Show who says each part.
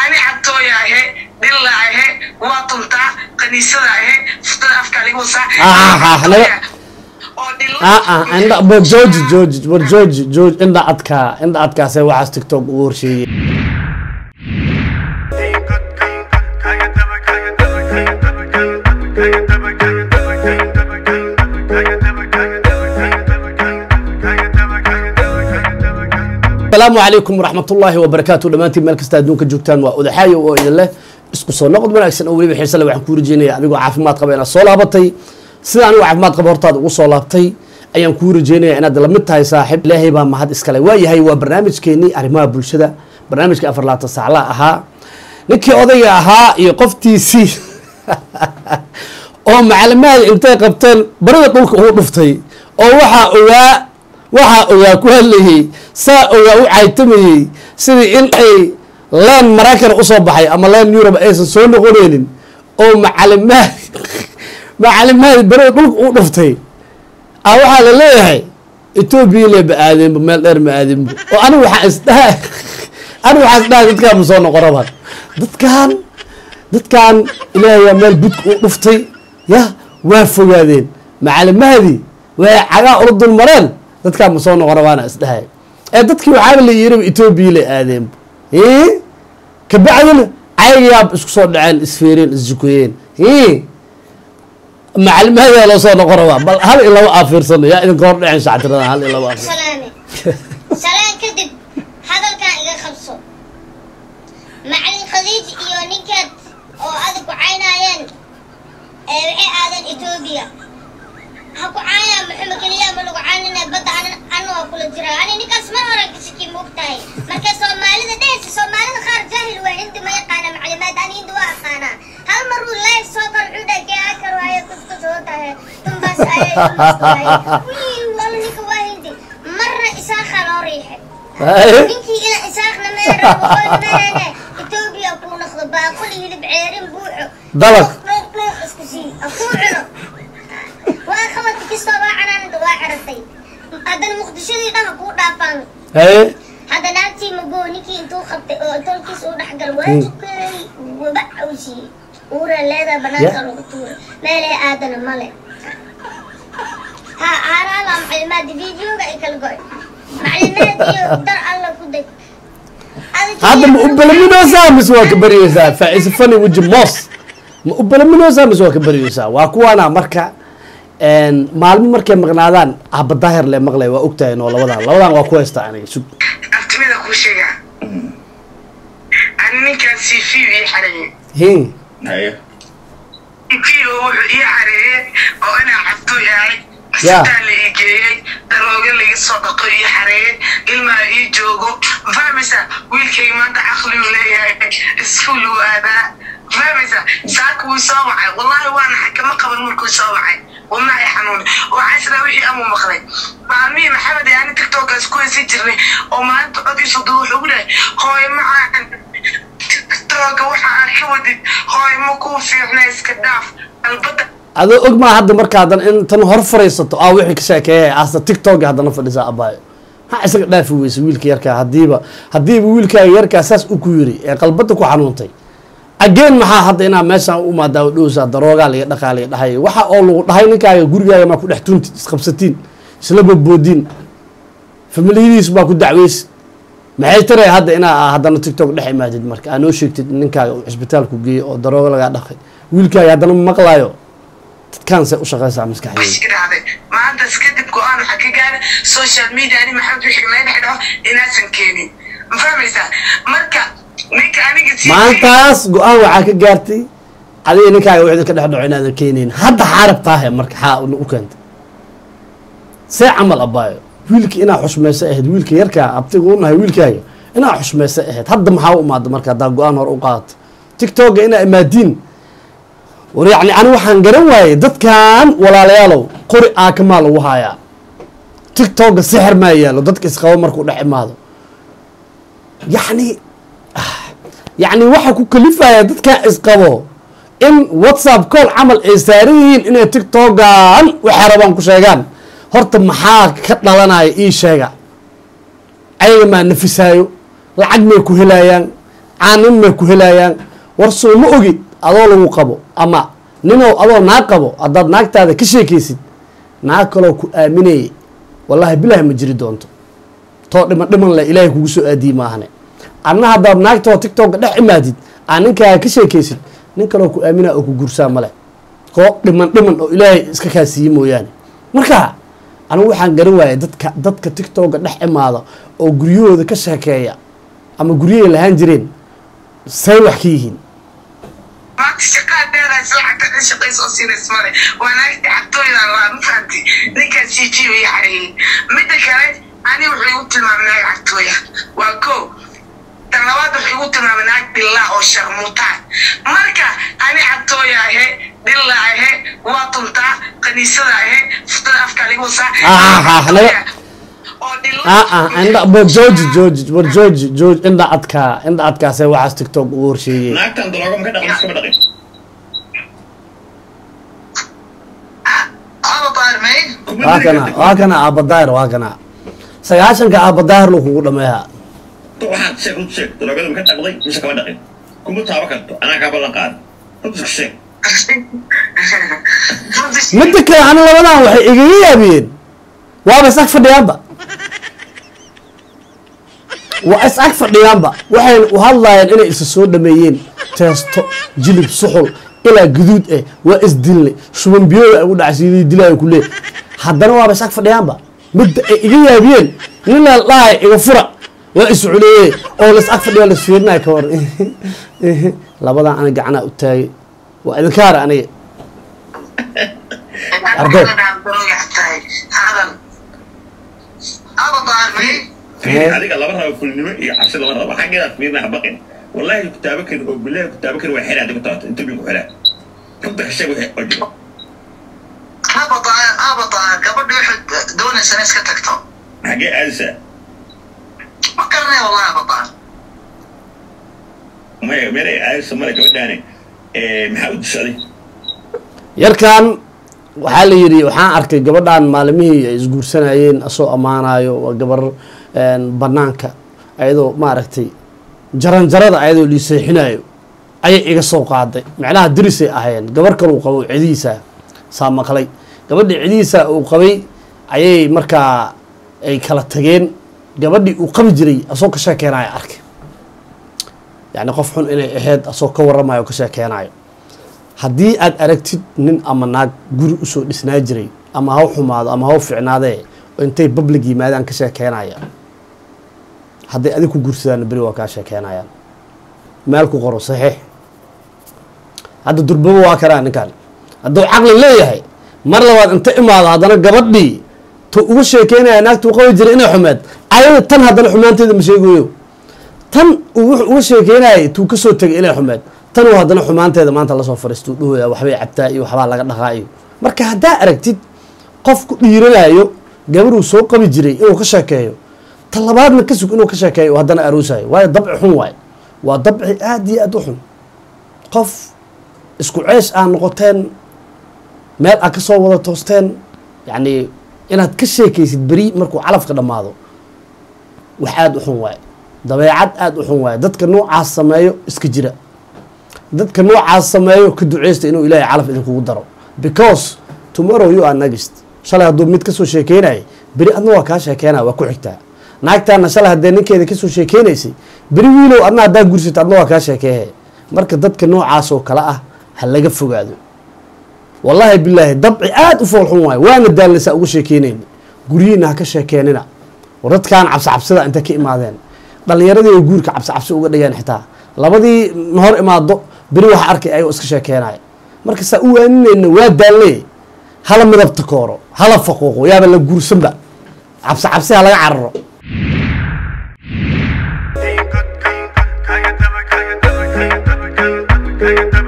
Speaker 1: ani cabtooya ahe dhilla ahe waa tuntaa kaniisada ahe futada afka ligu wasaa
Speaker 2: Ah, ah, naga-
Speaker 1: oo dhilla
Speaker 2: ah ah indha war george george war george george indha adkaa indha adkaasee waxaas tiktok ugu horsheeyey asalaamu calaykum waraxmat ullaahi wabarakaatu dhammaantiin meel kasta adduunka joogtaan waa odaxaayo oo idin leh isku soo noqod wanaagsan oo weliba xiise leh waxaan kuu rajeynaya adigoo caafimaad qaba inaad soo laabatay sida anigoo caafimaad qaba hortaada ugu soo laabtay ayaan kuu rajeynaya inaad la mid tahay saaxiib ilaahay baa mahad iskale waayahay waa barnaamijkeenii arrimaha bulshada barnaamijka afar laatan saacla ahaa ninkii odayga ahaa iyo qoftiisii oo macalimaada intay qabteen barida dhulka ugu dhuftay oo waxaa ogaa waxaa ogaa ku hadlayey saa ogaa u caytamayey sidii in ay leen maraykan usoo baxay ama leen yurub aysan soo noqoneynin oo macalimaad macalimaadi barida dhulka ugu dhuftay a waxaa la leeyahay etoobiya le ma aadeenba meel dheer ma aadeenba oo anigu waxaa isdhaha anigu waxaa isdhaha dadkaan ma soo noqonaba dadkaan dadkaan ilaahay waa meel budka u dhuftay ya waa fogaadeen macalimahadii waa cagaa ula dul mareen dadkaan ma soo noqona waana isdhahay ee dadkii waxaaba la yiriba etoobiya la aadeenba kabacdina caygayaab isku soo dhaceen isfeereen isjukoyeen macalimahada loo soo noqon rabaa bal hal in laba aafiirsano yaa idinka hor dhaceen shactirada hal in laba aafiir
Speaker 3: salaame salaan kadib hadalkan iga qabso macalin khadiij iyo ninkeed oo adag ku caynaayeen ee waxay aadeen etoobiya ha ku caynaa maxamed keliya ma lagu caynina badda an- ana waa kula jira ani ninkaas mar hore ka shaki moog tahay marka soomaalida dhehaysa soomaalida qaar jaahil waa hindi ma yaqaana maclimaad ani hindi waa aqaanaa hal mar uu live soo kor wuxuu dhahay kee akar waaye kuskus oo tahay dumbaas ayay dumbaas waaye wii wala ninka waa hindi marna isaaqaa loo riixay ninkii ina isaaqna meera waqooyi meene etoobiya kuu noqdo baaquli hilib ceerin buuxo
Speaker 2: Dalag.
Speaker 3: dhuuq dhuuq isku sii akuu cuno waa qabadka kastoo waa canaanada waa ciratay haddana muqdishadii dhan ha kuu dhaafaan
Speaker 2: haye
Speaker 3: hadda naagtii magoo ninkii intuu qabtay oo tolkiis uu dhexgal waa tukeey waba cawsiyey uura leedaa banaanka lagu tuuray meelee aadana male ha aaraala maclimaadi videoga ay kala goy maclimaadiyo dar alla ku deg
Speaker 2: hadda ma u balaminoosaa mise waa ka baryeysaa faa-ise fani weji moos ma u balaminoosaa mise waa ka baryeysaa waa kuwaana marka maalmo markay maqnaadaan habadaahir le maqlay waa ogtahay noo labadan labadan waa ku haystaa aniga sug
Speaker 1: abtimida kuu sheegaa ani ninkaan cv ii xareeyey
Speaker 2: hin
Speaker 1: cv oo wuxuu ii xareeyey oo inaa cabduu yahay
Speaker 2: Ya.
Speaker 1: sitaan la ii geeyey darooga laiga soo dhaqo ii xareeyey ilmaa ii joogo fahmaysa wiilkay maanta caqligu leeyahay iskuul uu aadaa fahmaysa saaka wuu soo wacay wallahi waana xakama qaban markuu soo wacay wadnaha i xanuuni waxaa isla wixii amuu maqlay maalmihii maxamed ee ani tiktokaas ku haysan jirnay oo maalinta codiisu duu wuxuu lehay hooyo macaan tiktoka waxa aad ka wadid hooyo ma kuu fiicna iska dhaaf albada
Speaker 2: adoo og maa hadda marka haddana in tan hor fariisato aa wixii ka sheekeeya asta tiktok haddana fadhisaa abaayo maxaa isaga dhaafi weysa wiilka yarkaa hadiiba hadiiba wiilkaaga yarkaa saas u ku yiri ee qalbada ku xanuuntay ageen maxaa hadda inaa meeshaan u maadaa dhowsaa daroogaa laga dhaqaa laga dhahay waxa oo lagu dhahay ninkaaga gurigaaga maa ku dhex tuntid isqabsatiin isla boodboodiin familiyadiis baa ku dacweysid maxay taray hadda inaa haddana tiktok dhex imaadid marka aa noo sheegtid in ninkaaga uu cisbitaalku geeyey oo darooga lagaa dhaqay wiilkaaga haddana ma maqlaayo dadkaan say u shaqaysaa maskaxdeeda
Speaker 1: iska dhacday maantaas kadib go-aan waxaa ka gaara social media ani maxamed wixii laga dhex dhaco inaasan keenin ma fahmaysaa marka ninka aniga si
Speaker 2: maantaas go-aan waxaa ka gaartay adiga ninkaaga wixii ka dhex dhaco inaadan keenayn hadda xaarab taahe marka xaa u keentay see camal abaayo wiilka inaa xushmayso ahayd wiilka yarkaa abtiga u nahay wiilkaaga inaa xushmayso ahayd hadda maxaa u imaada marka haddaa go-aan hore u qaadato tiktoka inaa imaadiin war yacni ani waxaan garan waayey dadkan walaalayaalow qori aakamaa lagu haayaa tiktoka sixir maa yaalo dadka isqabo markuu dhex imaado yacni yacni waxa ku kalifaya dadkaa isqabo in whatsapp call camal ay saaran yihiin inay tiktokan waxay rabaan ku sheegaan horta maxaa ka dhalanaya ii sheega ayaga maa nafisaayo lacag may ku helayaan caanin may ku helayaan war soo ma ogid adoo lagu qabo ama ninow adoo naag qabo haddaad naagtaada ka sheekaysid naag kaloo ku aaminayay wallaahi bilaahi ma jiri doonto too dhiman dhiman le ilaahay kugu soo aadiyey maahane adna haddaad naagtoo tiktoka dhex imaadid aa ninkaaga ka sheekaysid nin kaloo ku aaminaa oo ku gursaa male koo dhiman dhiman oo ilaahay iska kaasiiye mooyaane marka anigu waxaan garan waayay dadka dadka tiktoka dhex imaada oo guryahooda ka sheekeeya ama guryahay lahaan jireen say wax ka yihiin
Speaker 1: maanta shaqaadeedaas lacagta ka shaqaysa oo siinays male waa naagti cabtooydan waa ma fahamti ninkaas jijiyo iyo xareeyey midda kale ani wuxuu igu tilmaamay naag cabtooya waa ko tan labaad wuxuu igu tilmaamay naag dhillaa oo sharmuutaa marka ani cabtooya ahe dhilla ahe waa tuntaa kaniisada ahe futada afka ligu wasaa
Speaker 2: Ah, ah, naga-
Speaker 1: oo dhilla
Speaker 2: ah ah indha war jooji jooji war jooji jooji indha adkaa indha adkaasee waxaas tiktok ugu horsheeyey
Speaker 4: naagtan daroogo maka dhaqin iskama dhaqin
Speaker 1: aba baarmay
Speaker 4: Kuma
Speaker 2: waa
Speaker 4: diri
Speaker 2: kana
Speaker 4: kartid.
Speaker 2: waa kana aabadaahir waa kana sagaashanka aabadaahir lu kugu dhameeyaa
Speaker 4: waxaad sheeg runta sheeg daroogada maka dhaqday mise kama dhaqin kuma taabo karto anaa kaa ballan qaada runta iska sheeg
Speaker 2: midda kale ana labadan waxay igaga yaabiyeen waaba is ag fadhiyaanba waa is ag fadhiyaanba waxayna u hadlaayeen inay isa soo dhameeyeen teesto jilib suxul ilaa guduud eh waa isdilnay shuban biyooda ay u dhacsiiday dilaayo ku lee haddana waaba is ag fadhiyaanba midda ay iga yaabiyeen nin la dhahay iga fura waa is culeeye oo la is ag fadhiyo la is fiirinaya ka war labadan ana gacanaa u taagay waa idinkaara aniga Arday.
Speaker 1: aba baarmay
Speaker 4: fiiri adiga laba rabo fulnimo iyo cabsi lama rabo xaggeedaad fiirina ha baqin wallaahi kutaabo kan oo bilaahi kutaabo kan waa xeraa adigu taabto inta ku xeraa runta ka sheeg wixii oo jiro
Speaker 1: aba baar aba baar gabadha waxay doonaysa inay iska tagto
Speaker 4: xaggee aadisaa
Speaker 1: ma garanay wallahi aba baar
Speaker 4: maya meel ay aadisa male gabadhaane maxaa u dishaday
Speaker 2: yarkan waxaa la yidhi waxaan arkay gabadhan maalimihii ay isguursanayeen asoo ammaanayo waa gabar een, banaanka ayadoo maaragtay jaranjarada ayadoo liiseexinayo ayay iga soo qaaday macnaha dirisay ahayeen gabar kale uu qabo cidihiisa saa maqlay gabadhii cidihiisa uu qabay ayay markaa ay kala tageen gabadhii uu qabi jiray asoo ka sheekeenayo arkay yacni qof xun inay ahayd asoo ka waramayo o ka sheekeenayo haddii aad aragtid nin ama naag guri usoo dhisnaa jiray ama haw xumaado ama haw ficnaadee oo intay public yimaadaan ka sheekeenaya hadday adig ku guursadaan beri waa kaa sheekeenayaan meel ku qoro saxiix hadda durbabo waa karaa ninkan hadduu caqli leeyahay mar labaad inta imaado haddana gabadhii tu uga sheekeynaya naagtuu qabi jiray inay xumeed ayada tan haddana xumaanteeda ma sheegayo tan uu wuxuu uga sheekeynayay tuu kasoo tegay inay xumeed tan uu haddana xumaanteeda maanta lasoo fariistuu dhahoya waxbay cabtaa iyo waxbaa laga dhaqaa iyo marka haddaa aragtid qof ku dhiiranayo gabaruu soo qabi jiray inuu ka sheekeeyo ta labaadna ka sug inuu ka sheekeeyo oo haddana aroosayo waayo dabci xun waaye waa dabci aada iyo aada u xun qof isku ceesh aa noqoteen meel aad ka soo wada toosteen yacni inaad ka sheekaysid beri markuu calafka dhammaado wax aada u xun waaye dabeecad aada u xun waaye dadka noocaas sameeyo iska jira dadka noocaas sameeyo ka duceysta inuu ilaahay calaf idinkugu daro because tomorrow you are next shalay hadduu mid kasoo sheekeynayay beri adna waa kaa sheekeynaya waa ku xigtaa naagtaana shalay haddee ninkeeda kasoo sheekeynaysay beri wiilow adna haddaa gursata adna waa kaa sheekeehe marka dadka noocaas oo kale ah ha laga fogaado wallaahi bilaahi dabci aada u foolxun waayo waana daalnaysaa uga sheekeynayni guryihiina ha ka sheekeenina war dadkaan cabsi cabsida intay ka imaadeen dhalinyaradii ay guurka cabsi cabsi uga dhigeen xitaa labadii na hor imaado beri waxa arkay ayagoo iska sheekeenaya marka saa u waaninayna waa daalne hala midabta kooro hala faquuqo yaaba la guursanba cabsi cabsi ha laga cararo
Speaker 5: Kaya taba, kaya taba, kaya taba, kaya taba, kaya taba, kaya taba.